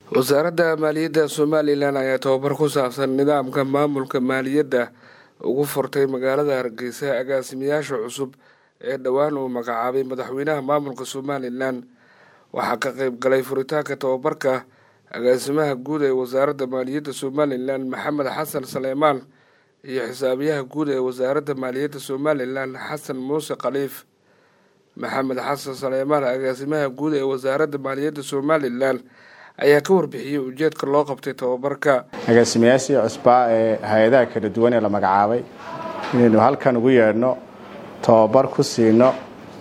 wasaaradda maaliyadda somalilan ayaa tababar ku saabsan nidaamka maamulka maaliyadda ugu furtay magaalada hargeysa agaasimayaasha cusub ee dhowaan uu magacaabay madaxweynaha maamulka somalilan waxaa ka qeyb galay furitaanka tababarka agaasimaha guud ee wasaaradda maaliyadda somalilan maxamed xasan saleymaan iyo xisaabiyaha guud ee wasaaradda maaliyadda somalilan xasan muuse khaliif maxamed xasan saleymaan agaasimaha guud ee wasaaradda maaliyadda somalilan ayaa ka warbixiyey ujeedka loo qabtay tababarka agaasimayaashii cusbaa ee hay-adaha kala duwan ee la magacaabay inaynu halkan ugu yeedhno tababar ku siino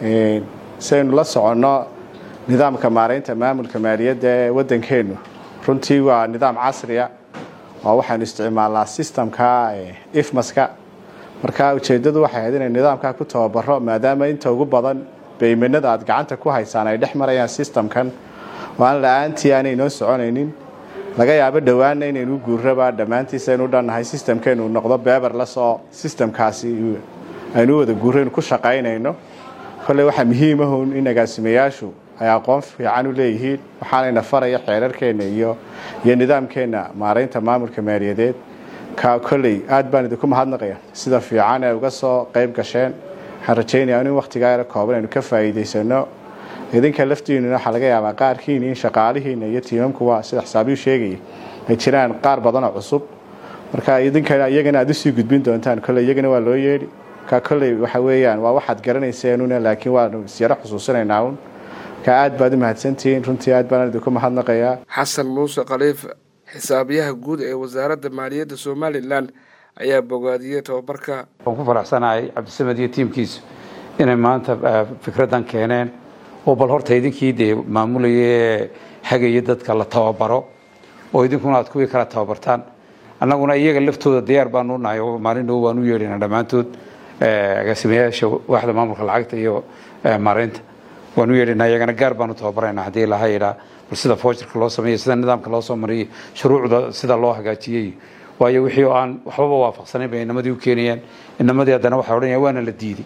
si aynu la soconno nidaamka maaraynta maamulka maaliyadda ee waddankeennu runtii waa nidaam casriya oo waxaynu isticmaalnaa sistamka ifmaska marka ujeeddadu waxay ahayd inaynu nidaamkaa ku tababaro maadaama inta ugu badan baymanada aad gacanta ku haysaan ay dhex marayaan sistamkan oo aan la-aantii aanay noo soconaynin laga yaabo dhowaanna inaynu guurraba dhammaantiis aynu dhannahay sistamkeenu noqdo beberlasoo sistamkaasi aynu wada guuraynu ku shaqaynayno kolley waxaa muhiimahun in agaasimayaashu ay aqoon fiican u leeyihiin waxaanayna faraya xeerarkeenna iyo iyo nidaamkeenna maaraynta maamulka maaliyadeed ka kolley aad baan idinku mahadnaqaya sida fiican ee uga soo qayb gasheen waxaan rajaynaya in wakhtigaa yaro kooban aynu ka faa'iidaysano idinka laftiinuna waxaa laga yaabaa qaarkiina in shaqaalihiina iyo tiimamkuwa sida xisaabiyu sheegaya ay jiraan qaar badanoo cusub marka idinka iyagana aad usii gudbin doontaan kolley iyagana waa loo yeedhi marka kolley waxa weeyaan waa waxaad garanayseenuna laakiin waanu isyaro xusuusinaynaa un marka aad baad u mahadsantihiin runtii aad baan idinku mahadnaqayaa xasan muuse khaliif xisaabiyaha guud ee wasaaradda maaliyadda somalilan ayaa bogaadiyey tababarka waan ku faraxsanahay cabdisamed iyo tiimkiisu inay maanta fikraddan keeneen oo bal horta idinkii dee maamulaya hagaya dadka la tababaro oo idinkuna aad kuwii kala tababartaan annaguna iyaga laftooda diyaar baanu unahay oo maalin dhow baan u yeedhina dhammaantood agaasimayaasha waaxda maamulka lacagta iyo maaraynta waan u yeedhina iyagana gaar baanu tababarayna haddii laha yidhaa bal sida foojirka loo sameeyey sida nidaamka loo soo mariyey shuruucda sida loo hagaajiyey waayo wixii oo aan waxbaba waafaqsanayn bay inamadii u keenayaan inamadii haddana waxay odhanayaan waana la diiday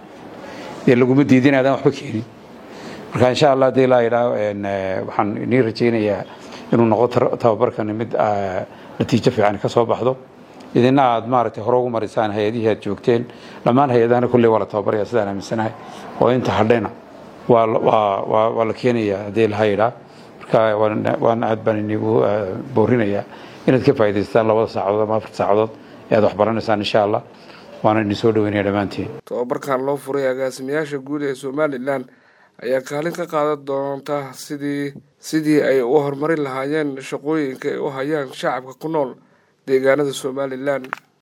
dee laguma diidin aadaan waxba keenin marka insha allah hadii laa yidhaa waxaan inii rajaynayaa inuu noqdo tababarkani mid natiijo fiican ka soo baxdo idina aad maaragtay hore ugu marisaan hay-adihii aad joogteen dhammaan hay-adahana kulley waa la tababaraya sidaan aaminsanahay oo inta hadhayna waa la keenaya haddii laha yidhaa marka waana aad baan inigu boorinayaa inaad ka faa'idaystaan labada saacadood ama afar saacadood ee aad wax baranaysaan insha allah waana idin soo dhaweynaya dhammaantiin tababarkan loo furay agaasimayaasha guud ee somalilan ayaa kaalin ka qaadan doonta sidii sidii ay u horumarin lahaayeen shaqooyinka ay u hayaan shacabka ku nool deegaanada somalilan